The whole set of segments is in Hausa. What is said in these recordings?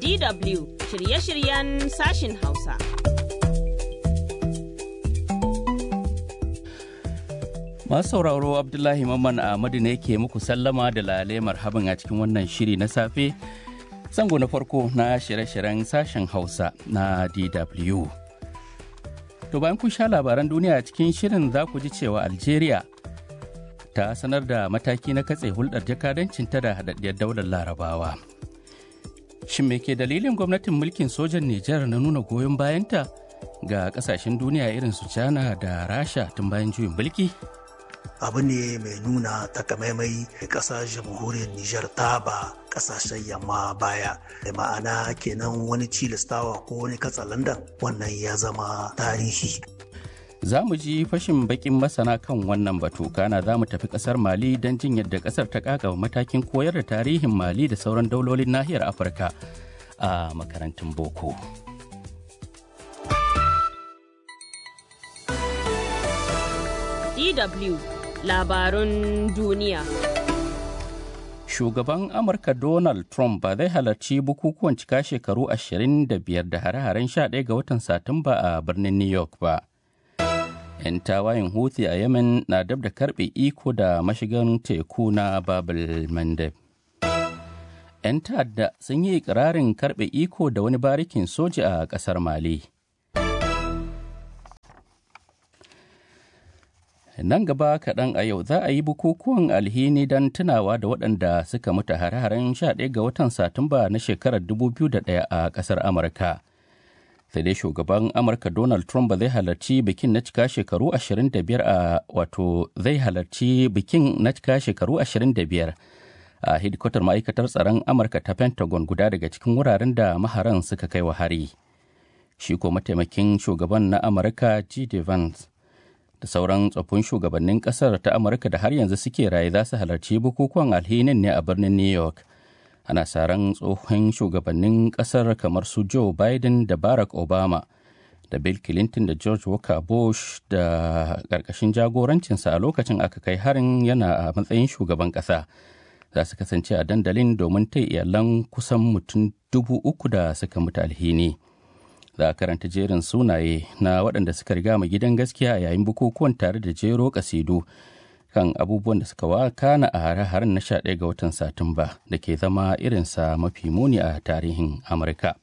DW shirye-shiryen sashin Hausa. Masu sauraro Abdullahi Mamman Ahmadu ne ke muku sallama da lale marhaban a cikin wannan shiri na safe. Zango na farko na shirye-shiryen sashen Hausa na DW. To bayan kun sha labaran duniya cikin shirin za ku ji cewa Algeria ta sanar da mataki na katse hulɗar jakadancinta da haɗaɗɗiyar daular larabawa. Shin me ke dalilin gwamnatin mulkin sojan Nijar na nuna goyon bayanta ga ƙasashen duniya irin su China da Rasha tun bayan juyin mulki? abu ne mai nuna takamaimai ƙasar jamhuriyar Nijar ta ba ƙasashen yamma baya da ma'ana kenan wani cilistawa ko wani katsalandan wannan ya zama tarihi. Za mu ji fashin bakin masana kan wannan batu kana za mu tafi ƙasar Mali don jin yadda ƙasar ta ƙaƙa matakin koyar da tarihin Mali da sauran daulolin nahiyar Afirka a makarantun boko. DW labarun duniya. Shugaban Amurka Donald Trump ba zai halarci bukukuwan cika shekaru 25 da hare-haren 11 ga watan Satumba a birnin New York ba. 'Yan tawayin Houthi a Yemen na dab da karbe iko da mashigan teku na Babel Mandeb. 'Yan ta'adda sun yi ikirarin karbe iko da wani barikin soja a ƙasar Mali. nan gaba kaɗan a yau za a yi bukukuwan alhini don tunawa da waɗanda suka mutu hare-haren 11 ga watan satumba na shekarar 2001 a ƙasar amurka sai dai shugaban amurka donald trump ba zai halarci bikin na cika shekaru 25 a wato zai halarci bikin na cika shekaru 25 a hidikotar ma'aikatar tsaron amurka ta pentagon guda daga cikin wuraren da maharan suka kai wa hari shi ko mataimakin shugaban na amurka g vance da sauran tsoffin shugabannin kasar ta amurka da har yanzu suke raye za su halarci bukukuwan alhinin ne a birnin new york ana saran tsohon shugabannin kasar kamar su joe biden da barack obama da bill clinton da george walker bush da ƙarƙashin jagorancinsa a lokacin aka kai harin yana a matsayin shugaban ƙasa za su kasance a dandalin domin ta iyalan kusan mutum dubu uku da suka mutu alhini. za a karanta jerin sunaye na waɗanda suka riga mu gidan gaskiya a yayin bukukuwan tare da jero kasidu kan abubuwan da suka wakana a hare-haren na 11 ga watan satumba da ke zama irinsa mafi muni a tarihin amurka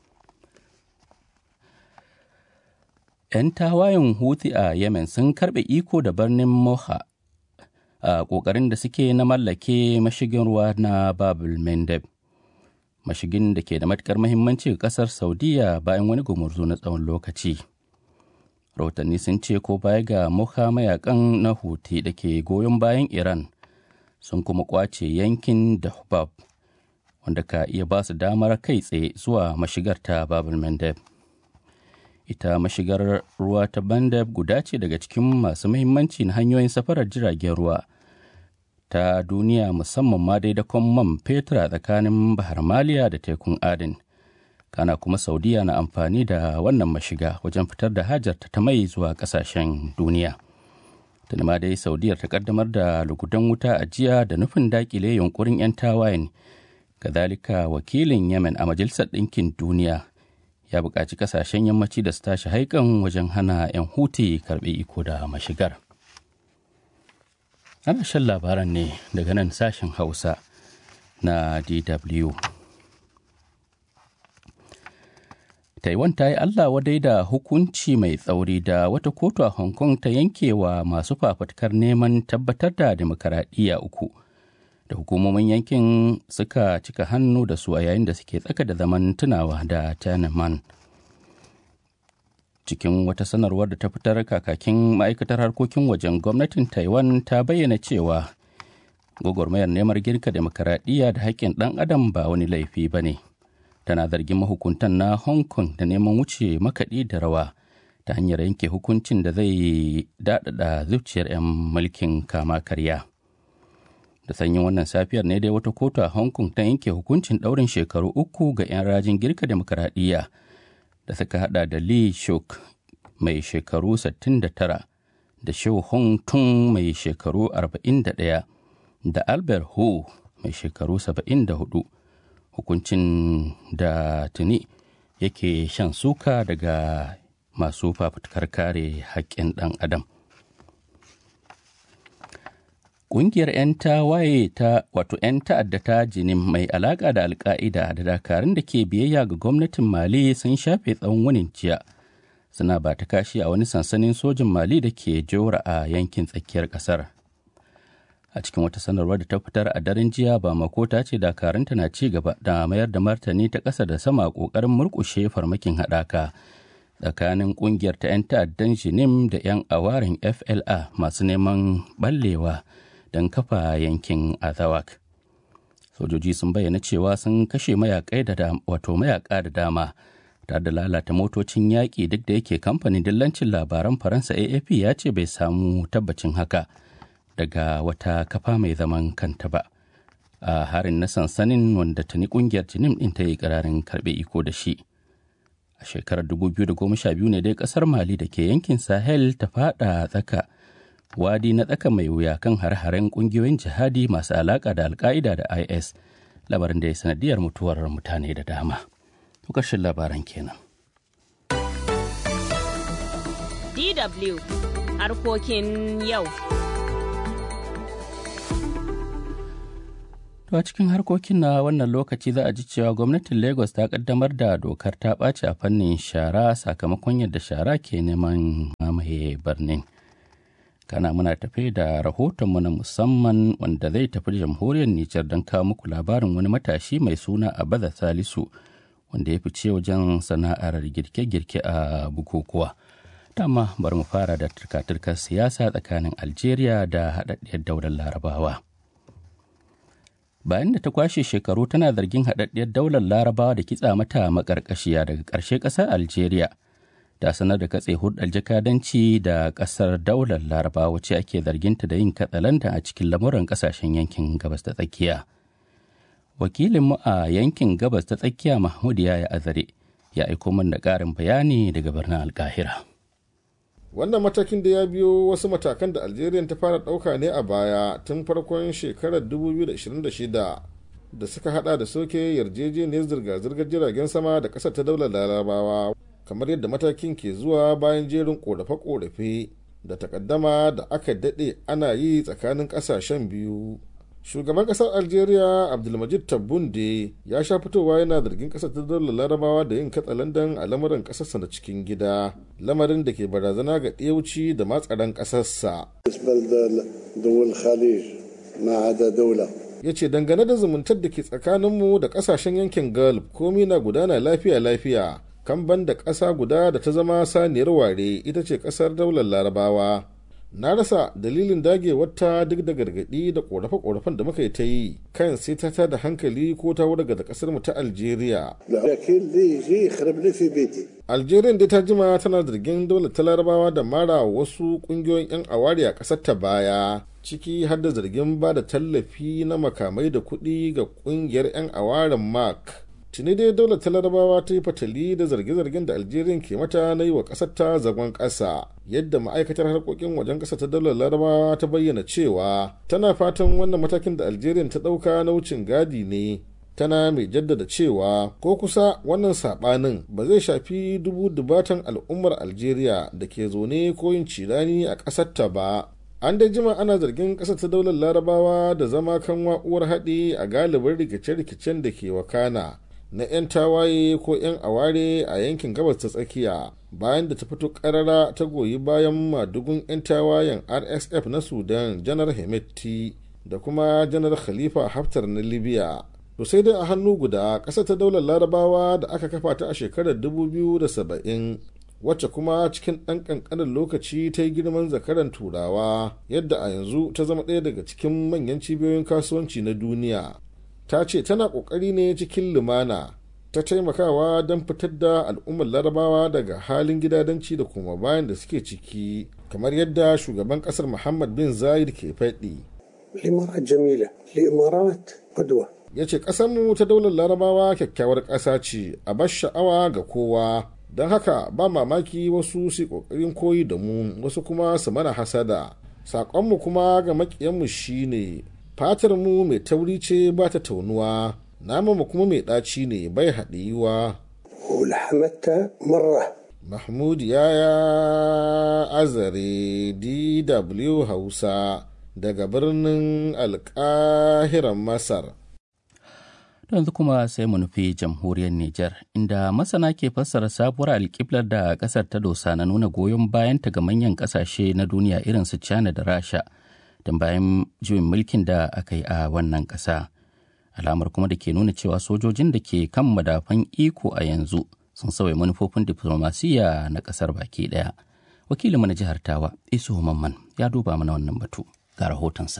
'yan tawayen huthi a yemen sun karɓe iko da birnin moha a ƙoƙarin da suke na mallake mashigin ruwa na babul mendeb mashigin da ke da matukar mahimmanci ga kasar saudiya bayan wani gumurzu na tsawon lokaci rahotanni sun ce ko baya ga muka mayakan na huti da ke goyon bayan iran sun kuma kwace yankin dahbab wanda ka iya ba su damar kai tsaye zuwa mashigar ta babul mandeb ita mashigar ruwa ta bandab guda ce daga cikin masu mahimmanci na hanyoyin safarar jiragen ruwa ta duniya musamman ma dai dakon man fetur a tsakanin bahar maliya da tekun adin kana kuma saudiya na amfani da wannan mashiga wajen fitar da hajarta ta mai zuwa kasashen duniya tuni ma dai saudiyar ta kaddamar da lugudan wuta a jiya da nufin dakile yunkurin 'yan tawayen kazalika wakilin yemen a majalisar ɗinkin duniya ya buƙaci kasashen yammaci da su tashi haikan wajen hana 'yan huti karɓe iko da mashigar ana shan labaran ne daga nan sashen hausa na dw taiwan ta yi allah wadai da hukunci mai tsauri da wata kotu a hong kong ta yanke wa masu fafutukar neman tabbatar da demokaradiyya uku da hukumomin yankin suka cika hannu da su a yayin da suke tsaka da zaman tunawa da tiananmen cikin wata sanarwar da ta fitar kakakin ma'aikatar harkokin wajen gwamnatin taiwan ta bayyana cewa gwagwarmayar neman girka demokaradiyya da haƙƙin ɗan adam ba wani laifi ba ne tana zargin mahukuntan na hong kong da neman wuce makaɗi da rawa ta hanyar yanke hukuncin da zai daɗaɗa zuciyar 'yan mulkin kama karya da sanyin wannan safiyar ne dai wata kotu a hong kong ta yanke hukuncin ɗaurin shekaru uku ga 'yan rajin girka demokaradiyya da suka hada da Lee Shuk mai shekaru 69 da Shou Hong Tung mai shekaru 41 da Albert Hu mai shekaru 74 hukuncin da tuni yake shan suka daga masu fafutukar kare haƙƙin ɗan adam Ƙungiyar 'yan tawaye ta wato 'yan ta'adda ta jinin mai alaƙa da alka'ida da dakarun da ke biyayya ga gwamnatin Mali sun shafe tsawon wunin jiya. Suna ba ta kashi a wani sansanin sojin Mali da ke jora a yankin tsakiyar ƙasar. A cikin wata sanarwar da ta fitar a daren jiya ba makota ce dakarunta na ci gaba da mayar da martani ta ƙasa da sama ƙoƙarin murƙushe farmakin haɗaka. tsakanin ƙungiyar ta 'yan ta'addan jinim da 'yan awarin FLA masu neman ɓallewa. don kafa yankin azawak sojoji sun bayyana cewa sun kashe mayakai da wato mayaka da dama tare da lalata motocin yaƙi duk da yake kamfanin dillancin labaran faransa afp ya ce bai samu tabbacin haka daga wata kafa mai zaman kanta ba a harin na sansanin wanda tuni kungiyar jinim din ta yi ƙararin karɓe iko da shi a shekarar 2012 ne dai ƙasar mali da ke yankin sahel ta fada tsaka wadi na tsaka mai wuya kan har-haren kungiyoyin jihadi masu alaka da alka'ida da is labarin da ya sanadiyar mutuwar mutane da dama ƙarshen labaran kenan DW harkokin yau. To a cikin harkokin na wannan lokaci za a ji cewa gwamnatin Lagos ta kaddamar da dokar ta ɓaci a fannin shara sakamakon yadda shara ke neman mamaye birnin. kana muna tafe da rahotonmu na musamman wanda zai tafi jamhuriyar Nijar don kawo muku labarin wani matashi mai suna Abaza Salisu wanda ya fice wajen sana'ar girke-girke a bukukuwa. Dama bari mu fara da turka-turkar siyasa tsakanin Algeria da haɗaɗɗiyar daular Larabawa. Bayan da ta kwashe shekaru tana zargin haɗaɗɗiyar daular Larabawa da kitsa mata maƙarƙashiya daga ƙarshe ƙasar Algeria. ta sanar da katse hulɗar jakadanci da ƙasar daular laraba wacce ake zarginta da yin katsalanta a cikin lamuran ƙasashen yankin gabas ta tsakiya wakilinmu a yankin gabas ta tsakiya mahmud ya azare ya aiko min da ƙarin bayani daga birnin alkahira wannan matakin da ya biyo wasu matakan da algeria ta fara ɗauka ne a baya tun farkon shekarar 2026 da suka hada da soke yarjejeniyar zirga-zirgar jiragen sama da ƙasar ta daular larabawa kamar yadda matakin ke zuwa bayan jerin korafe-korafe da takaddama da aka daɗe ana yi tsakanin ƙasashen biyu shugaban ƙasar algeria abdulmajid tabbunde ya sha fitowa yana zargin ƙasar ta daular larabawa da yin katsalandan a lamarin ƙasarsa na cikin gida lamarin da ke barazana ga ɗiyauci da matsaran ƙasarsa ya ce dangane da zumuntar da ke tsakaninmu da ƙasashen yankin gulf komi na gudana lafiya-lafiya kan da ƙasa guda da ta zama saniyar ware ita ce ƙasar daular larabawa na rasa dalilin dagewarta duk da gargaɗi da ƙorafe-ƙorafen da muka yi ta yi kan sai ta da hankali ko ta wurga da ƙasar mu ta algeria algeria dai ta jima tana zargin daular ta larabawa da mara wasu ƙungiyoyin 'yan awari a ƙasar ta baya ciki har da zargin ba da tallafi na makamai da kuɗi ga ƙungiyar 'yan awarin mark tuni dai daular ta larabawa ta yi fatali da zarge-zargen da algeria ke mata na yi wa ƙasar ta zagon ƙasa yadda ma'aikatar harkokin wajen ƙasa ta daular larabawa ta bayyana cewa tana fatan wannan matakin da algeria ta ɗauka na wucin gadi ne tana mai jaddada cewa ko kusa wannan saɓanin ba zai shafi dubu dubatan al'ummar algeria da ke zaune ko yin cirani a ƙasar ta ba an dai jima ana zargin ƙasar ta daular larabawa da zama kan wa'uwar haɗi a galibin rikice-rikicen da ke wakana na 'yan tawaye ko 'yan aware a yankin gabas ta tsakiya bayan da ta fito karara ta goyi bayan madugun 'yan tawayen rsf na sudan janar hemeti da kuma janar khalifa haftar na libya to sai dai a hannu guda ƙasa ta daular larabawa da aka kafa ta a shekarar 2070 wacce kuma cikin ɗan ƙanƙanin lokaci ta yi girman zakaran turawa yadda a yanzu ta zama ɗaya daga cikin manyan cibiyoyin kasuwanci na duniya ta ce tana ƙoƙari ne cikin lumana ta taimakawa don fitar da al'ummar larabawa daga halin gidadanci da kuma bayan da suke ciki kamar yadda shugaban ƙasar muhammad bin zayed ke faɗi ya ce ƙasarmu ta daular larabawa kyakkyawar ƙasa ce a bar sha'awa ga kowa don haka ba mamaki wasu su ƙoƙarin koyi da mu wasu kuma su mana hasada saƙonmu kuma ga maƙiyanmu shine fatar mu mai tauri ce ba ta taunuwa naman kuma mai ɗaci ne bai haɗiyuwa mahmud yaya azare dw hausa daga birnin alkahiran masar yanzu kuma sai mu nufi jamhuriyar Nijar, inda masana ke fassara sabuwar alƙiblar da ƙasar ta dosa na nuna goyon bayanta ga manyan ƙasashe na duniya irin su China da Rasha, don bayan juyin mulkin da aka yi a wannan ƙasa. Alamar kuma da ke nuna cewa sojojin da ke kan madafan iko a yanzu sun sauya manufofin diflomasiyya na ƙasar baki ɗaya. Wakilinmu na jihar Tawa, Isu Mamman, ya duba mana wannan batu ga rahotonsa.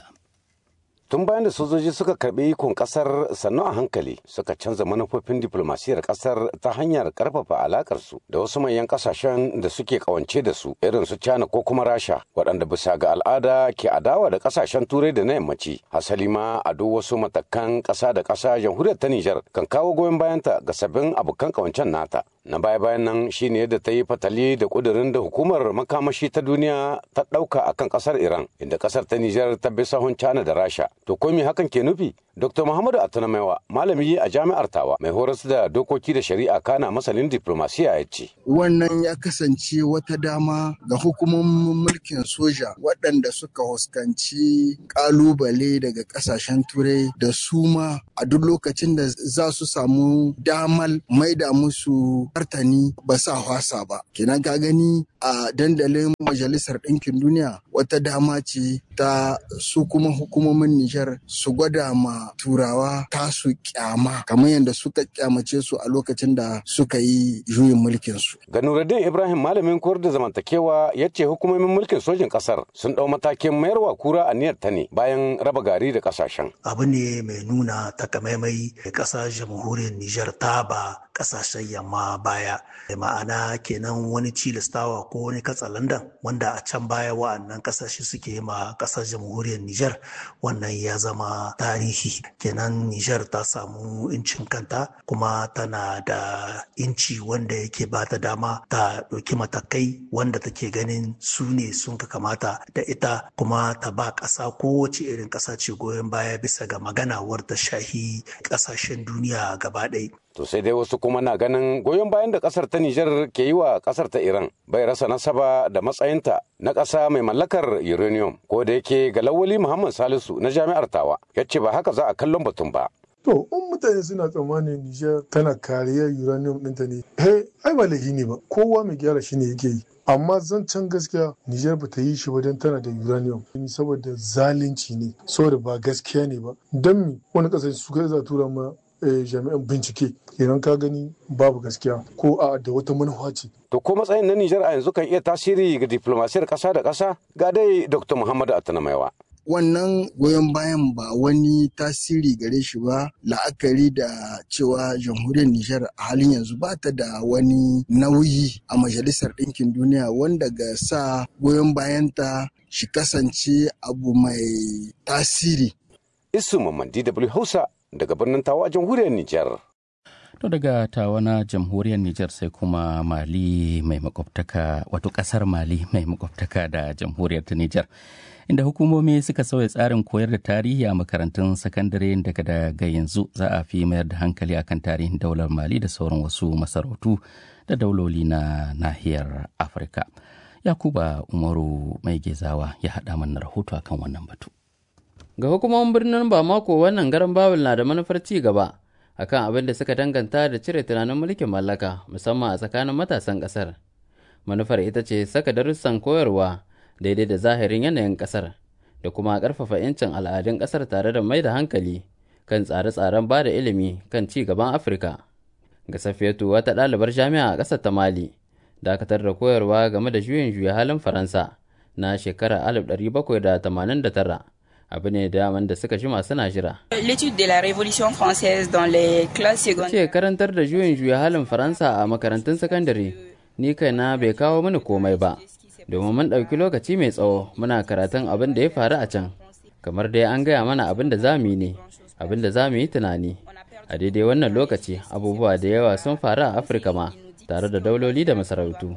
tun bayan da sojoji suka karbi ikon kasar sannu a hankali suka canza manufofin diplomasiyar kasar ta hanyar karfafa alakar su da wasu manyan kasashen da suke kawance da su irin su China ko kuma Rasha waɗanda bisa ga al'ada ke adawa da kasashen turai da na yammaci hasali ma a duk wasu matakan ƙasa da ƙasa jamhuriyar ta Nijar kan kawo goyon bayanta ga sabbin abokan kawancen nata na baya bayan nan shine yadda ta yi fatali da kudirin da hukumar makamashi ta duniya ta ɗauka akan ƙasar Iran inda ƙasar ta Nijar ta bi sahun China da Rasha to ko me hakan ke nufi Dr. Muhammadu Atanamaiwa malami a jami'ar Tawa mai horas da dokoki da shari'a kana masanin diplomasiya ya ce. Wannan ya kasance wata dama ga hukumomin mulkin soja waɗanda suka huskanci ƙalubale daga ƙasashen turai da su ma a duk lokacin da za su samu damal maida musu martani ba sa hwasa ba. Kenan ka gani a dandalin majalisar ɗinkin duniya wata dama ce ta su kuma hukumomin Nijar su gwada ma turawa tasu kyama kamar yadda suka kyamace su a lokacin da suka yi juyin mulkin su. Ga Nuruddin Ibrahim malamin koyar da zamantakewa ya ce hukumomin mulkin sojin kasar sun dau matakin mayarwa kura a niyyar ta ne bayan raba gari da kasashen. Abu ne mai nuna takamaimai ƙasar jamhuriyar Nijar ta ba ƙasashen yamma baya. Ma'ana kenan wani cilastawa ko wani katsalandan wanda a can baya wa'annan ƙasashe suke ma ƙasar jamhuriyar Nijar wannan ya zama tarihi kenan Nijar ta samu incin kanta kuma tana da inci wanda yake ba ta dama ta ɗauki matakai wanda take ganin su ne sun ka kamata da ita kuma ta ba ƙasa kowace irin ƙasa ce goyon baya bisa ga magana wadda shahi ƙasashen duniya gaba ɗaya. To sai dai wasu kuma na ganin goyon bayan da kasar ta Nijar ke yi wa kasar ta Iran bai rasa nasaba da matsayinta na ƙasa mai mallakar uranium ko da yake ga Lawali Muhammad Salisu na Jami'ar Tawa ya ce ba haka za a kallon batun ba. To, in mutane suna tsammanin Nijar tana kariyar uranium ɗinta ne, he, ai ba laifi ne ba, kowa mai gyara shi ne yake yi. Amma zancen gaskiya Nijar ba ta yi shi ba don tana da uranium saboda zalunci ne, saboda ba gaskiya ne ba. Don mi wani ƙasashe su kai za tura ma jami'an bincike idan ka gani babu gaskiya ko a da wata manufa ce. To ko matsayin na Nijar a yanzu kan iya tasiri ga diplomasiyar ƙasa da ƙasa ga dai Dr. Muhammadu Atanamaiwa. wannan goyon bayan ba wani tasiri gare shi ba la'akari da cewa jamhuriyar Nijar a halin yanzu ba ta da wani nauyi a majalisar ɗinkin duniya wanda ga sa goyon bayanta shi kasance abu mai tasiri. Isu Mamman DW Hausa daga birnin Tawa a jamhuriyar Nijar. To daga tawa na jamhuriyar Nijar sai kuma Mali mai makwabtaka wato kasar Mali mai makwabtaka da jamhuriyar ta Nijar. Inda hukumomi suka sauya tsarin koyar da tarihi a makarantun sakandare daga daga yanzu za a fi mayar da hankali akan tarihin daular Mali da sauran wasu masarautu da dauloli na nahiyar Afirka. Yakuba Umaru mai gezawa ya haɗa mana rahoto akan wannan batu. Ga hukumomin birnin Bamako wannan garan Bawul na da manufar ci gaba. akan abin da suka danganta da cire tunanin mulkin mallaka musamman a tsakanin matasan ƙasar. Manufar ita ce saka darussan koyarwa daidai da zahirin yanayin ƙasar da kuma ƙarfafa 'yancin al'adun ƙasar tare da mai da hankali kan tsare-tsaren ba da ilimi kan ci gaban Afirka. Ga Safiyatu wata ɗalibar jami'a a ƙasar ta Mali, dakatar da koyarwa game da juyin juya halin Faransa na shekarar 1789 abu ne daman da suka jima suna jira. L'étude de la Révolution française dans les classes secondaires. Ce karantar da juyin juya halin Faransa a makarantun sakandare ni kaina bai kawo mini komai ba. Domin mun ɗauki lokaci mai tsawo muna karatun abin da ya faru a can. Kamar dai an gaya mana abin da za mu yi ne, abin da za mu yi tunani. A daidai wannan lokaci abubuwa da yawa sun faru a Afirka ma tare da dauloli da masarautu.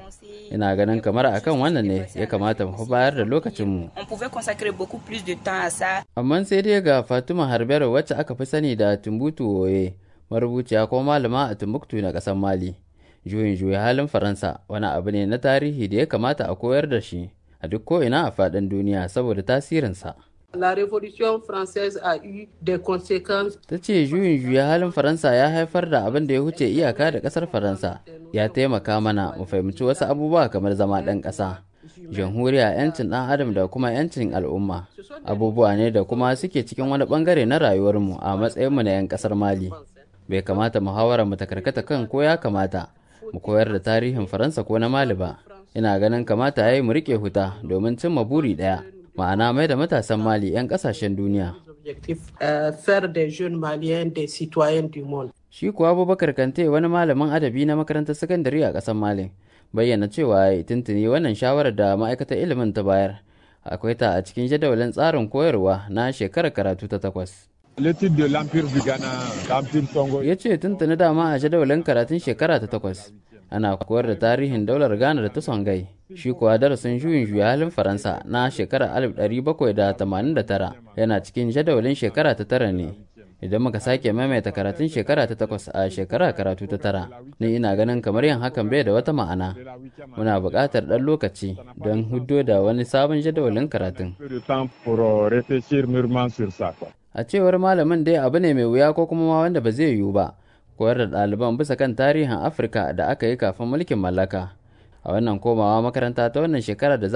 ina ganin kamar akan wannan ne ya kamata mu bayar da lokacinmu On pouvait consacrer beaucoup plus de temps à ça. amma sai dai ga fatima harbero wacce aka fi sani da tumbutu woye marubuciya ko malama a timbuktu na ƙasar mali juyin juya halin faransa wani abu ne na tarihi da ya kamata a koyar da shi a duk ko'ina a faɗin duniya saboda tasirinsa La Révolution française a eu des conséquences ta ce juyin juya halin faransa ya haifar da abin da ya huce iyaka da ƙasar faransa ya taimaka mana mu fahimci wasu abubuwa kamar zama ɗan ƙasa jamhuriya 'yancin ɗan adam da kuma 'yancin al'umma abubuwa ne da kuma suke cikin wani ɓangare na rayuwarmu a matsayinmu na 'yan ƙasar mali bai kamata muhawara mu ta karkata kan ko ya kamata mu koyar da tarihin faransa ko na mali ba ina ganin kamata ya yi mu riƙe huta domin cimma buri ɗaya ma'ana mai da matasan mali 'yan ƙasashen duniya objectifs, euh, faire des jeunes maliens des citoyens du monde. shi kuwa abubakar kante wani malamin adabi na makarantar sakandare a ƙasar mali bayyana cewa ya tuntuni wannan shawarar da ma'aikatar ilimin ta bayar akwai ta a cikin jadawalin tsarin koyarwa na shekarar karatu ta takwas L'étude de l'Empire du Ghana, l'Empire Songo. ya ce tuntuni dama a jadawalin karatun shekara ta takwas ana koyar da tarihin daular ghana da ta songai shi kuwa darasin juyin juya halin faransa na shekarar 1789 yana cikin jadawalin shekara ta tara ne idan muka sake maimaita karatun shekara ta takwas a shekara karatu ta tara ni ina ganin kamar yin hakan bai da wata ma'ana muna buƙatar ɗan lokaci don huddo da wani sabon jadawalin karatun peu de temps pour euh, réfléchir mûrement sur ça. Quoi. a cewar malamin dai abu ne mai wuya ko kuma ma wanda ba zai yiwu ba koyar da ɗaliban bisa kan tarihin afirka da aka yi kafin mulkin mallaka a wannan komawa makaranta ta wannan shekara da za